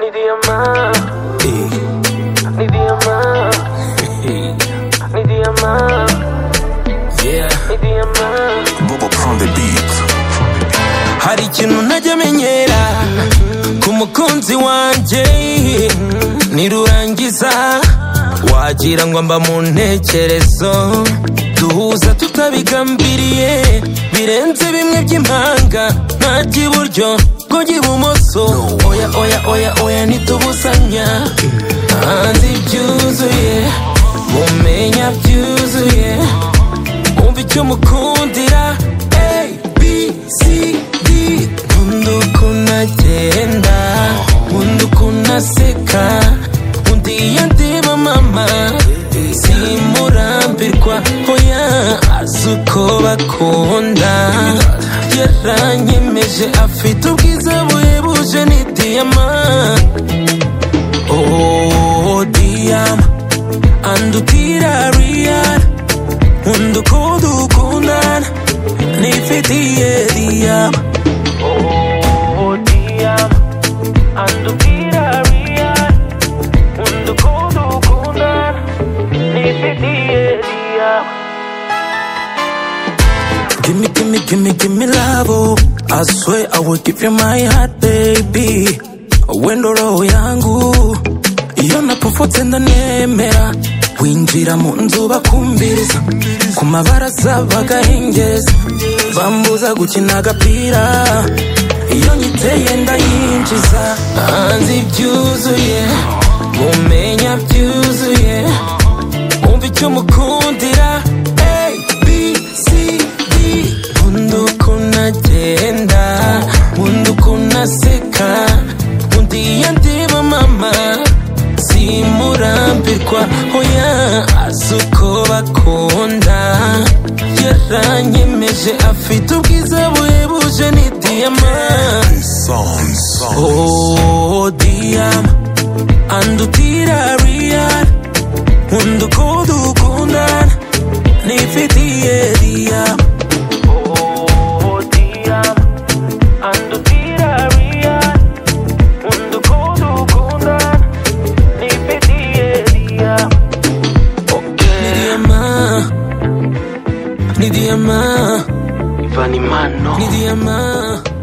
Ni día más, ni día más, ni día más, Yeah. ni día más. Bobo on the beat. Hari ikintu ntajya menyera ku mukunzi wanjye nirurangiza wagira ngo mba mu ntekerezo duhuza tutabigambiriye birenze bimwe by'impanga ntajya iburyo ngo njya ibumoso oya oya oya oya ntitubuzanya hanze ibyuzuye mumenya byuzuye umva icyo mukundira A, B, C, D nkunda ukuntu agenda nkunda ukuntu aseka undi iyo ndeba mama simurambirwa oya azi uko bakunda yaranyemeje afite ubwiza buhebuje ni diyama oh diyama andutira riyana nkunda uko dukundana nifitiye diyama Oh, diyama, andubwira real, nkunda ukuntu ukundana, nifitiye diyama. Give me, give me, give me, give me love. oh. I swear I will give you my heart, baby. Wendo roho yangu iyo napofotse ndanemera winjira mu nzu bakumviriza ku mabaraza bagahengereza bambuza gukina agapira iyo nyiteye ndayinjiza hanze ibyuzuye mumenya byuzuye umva icyo mukundira A, B, C, D nkunda ukuntu agenda nkunda ukuntu aseka undi iyo ndeba mama simurambirwa oya azi uko bakunda yaranyemeje afite ubwiza buhebuje ni diyama oh diyama andutira riyana nkunda uko dukundana nifitiye diyama Oh, diyama, andubwira real, nkunda ukuntu ukundana, nifitiye diyama. ni Okay, diyama ni diyama Ivan Imano. ni diyama